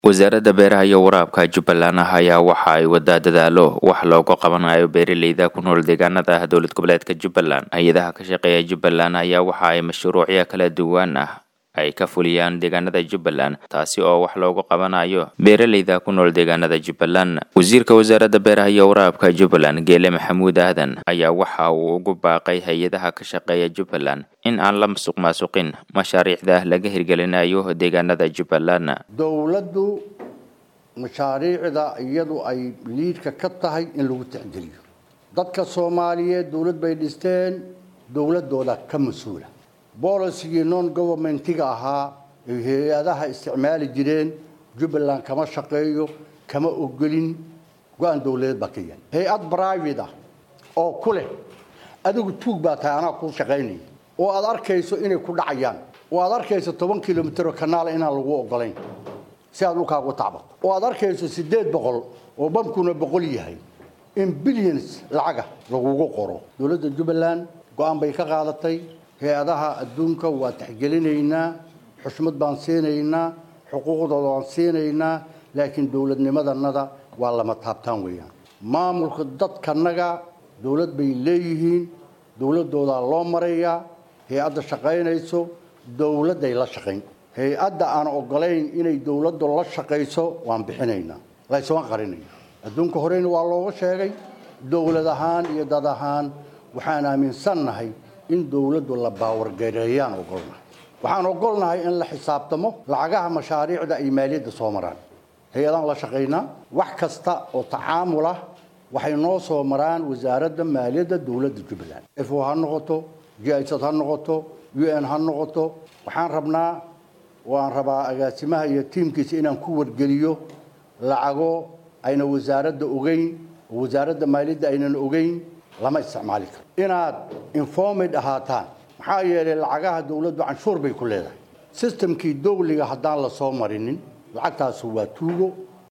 wasaaradda beeraha iyo waraabka jubbaland ah ayaa waxa ay wadaa dadaalo wax looga qabanayo beeraleyda ku nool deegaanada dowlad goboleedka jubbaland hay-adaha ka shaqeeya jubbaland ayaa waxa ay mashruucyo kala duwan ah ay ka fuliyaan deegaanada jubbaland taasi oo wax loogu qabanayo beeraleyda ku nool deegaanada jubbaland wasiirka wasaaradda beeraha iyo waraabka jubbaland geele maxamuud aadan ayaa waxa uu ugu baaqay hay-adaha ka shaqeeya jubbaland in aan la masuq maasuqin mashaariicda laga hirgelinayo deegaanada jubbaland dowladdu mashaariicda iyadu ay liidka ka tahay in lagu tixgeliyo dadka soomaaliyeed dowlad bay dhisteen dowladooda ka mas-uula bolisigii non governmentiga ahaa ay hay-adaha isticmaali jireen jubbaland kama shaqeeyo kama ogolin go-aan dowladeed baa ka yahay hay-ad brivate ah oo ku leh adigu tuug baa tahay anaa kuu shaqaynaya oo aad arkayso inay ku dhacayaan oo aad arkayso toban kilomitro kanaala inaan lagu ogolayn si aad dhulkaagu tacbato oo aad arkayso siddeed boqol oo bamkuna boqol yahay in billions lacaga lagugu qoro dowladda jubbaland go-aan bay ka qaadatay hay-adaha adduunka waa taxgelinaynaa xushmad baan siinaynaa xuquuqdooda waan siinaynaa laakiin dowladnimadanada waa lama taabtaan weeyaan maamulka dadkanaga dowlad bay leeyihiin dowladoodaa loo marayaa hay-adda shaqaynayso dowladday la shaqayn hay-adda aan ogolayn inay dowladdu la shaqayso waan bixinaynaa laysuma qarinaya adduunka horeyna waa looga sheegay dowlad ahaan iyo dad ahaan waxaan aaminsannahay in dowladdu la baawargareeyaan ogolnahay waxaan ogolnahay in la xisaabtamo lacagaha mashaariicda ay maaliyadda soo maraan hay-adaan la shaqaynaa wax kasta oo tacaamul ah waxay noo soo maraan wasaaradda maaliyadda dowladda jubbaland fo ha noqoto jisad ha noqoto u n ha noqoto waxaan rabnaa waan rabaa agaasimaha iyo tiimkiisa inaan ku wargeliyo lacago ayna wasaaradda ogeyn oo wasaaradda maaliyadda aynan ogeyn lama isticmaali karo inaad informed ahaataan maxaa yeelay lacagaha dowladdu canshuur bay ku leedahay sistamkii dowliga haddaan la soo marinin lacagtaasu waa tuugo